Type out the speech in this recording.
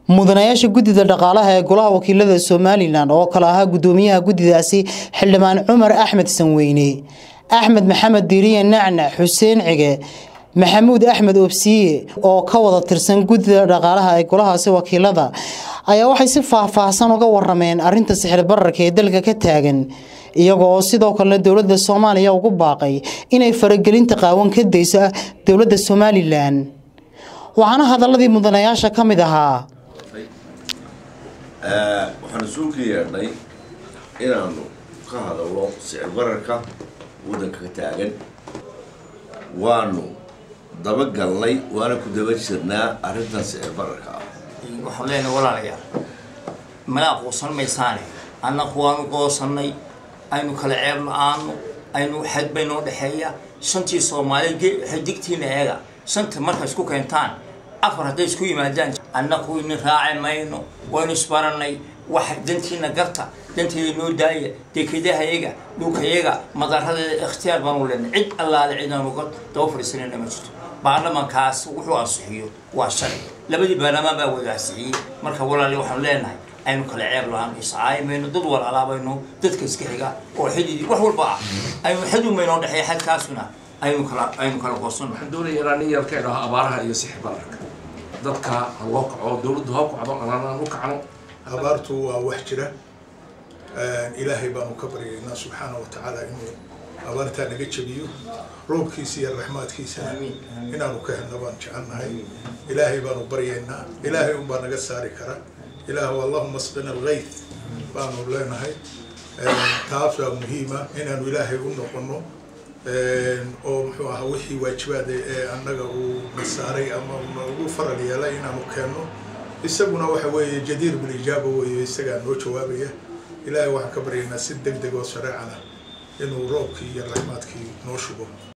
mudanayaasha guddida dhaqaalaha ee golaha wakiilada somalilan oo kale ahaa guddoomiyaha guddidaasi xildhibaan cumar axmed sanweyne axmed maxamed diiriye nacnac xuseen cige maxamuud axmed obsiye oo ka wada tirsan guddida dhaqaalaha ee golahaasi wakiilada ayaa waxay si faahfaahsan uga warameen arinta sixir bararka ee dalka ka taagan iyaga oo sidoo kalena dowladda soomaaliya ugu baaqay inay faragelinta qaawan ka dayso dowladda somalilan waxaana hadaladii mudanayaasha ka mid ahaa waxaan isugu yeedhnay inaanu ka hadalno sicir bararka waddanka ka taagan waanu dabagalnay waana ku daba jirnaa arrintan sicir bararka ah waxaan leenahay walaalayaal mana aqoonsan maysaane annaku waanu goosannay aynu kala ceeb la-aano aynu xad baynoo dhexeeya shantii soomaali xidigtiina eega shanta marka isku keentaan afar hadday isku yimaadaan annaku inin raaci mayno waynu isbarannay wax dantiina garta danteeda noo daaya dekedahayaga dhulkayaga madaradeeda ikhtiyaar baanu leenay cid allaale cidaanu ga daba fadhiisanayna ma jirto baarlamankaas wuxuu ansixiyo waa shalay labadii baarlamaan baa wada ansixiyey marka walaali waxaanu leenahay aynu kala ceeb la-aan iscaayi mayno dad walaalaabayno dadka iska xiga oo xididii wax walba ah aynu xadu maynoo dhexeeya xadkaasuna aynu kala aynu kala qoosano waxaan doonaya inaan nin yar ka idhaho abaaraha iyo sixir bararka dadka ha loo kaco dowladdu ha kacdo anaan u kacno abaartu waa wax jira ilaahay baanu ka baryaynaa subxaana wa tacaala inuu abaartaa naga jebiyo roobkiisa iyo raxmaadkiisana inaanu ka helna baan jecelnahay ilaahay baanu baryaynaa ilaahay unbaa naga saari kara ilaah allahuma asqina algayth baanu leenahay taas waa muhiima inaanu ilaahay u noqono oo muxuu ahaa wixii waajibaada ee annaga uu na saaray ama ugu faral yeelay inaanu keenno isaguna waxa weeye jadiir bilijaaba weeye isagaa noo jawaabaya ilaahay waxaan ka baryaynaa si deg deg oo shareecana inuu roobkii iyo raxmaadkii noo shubo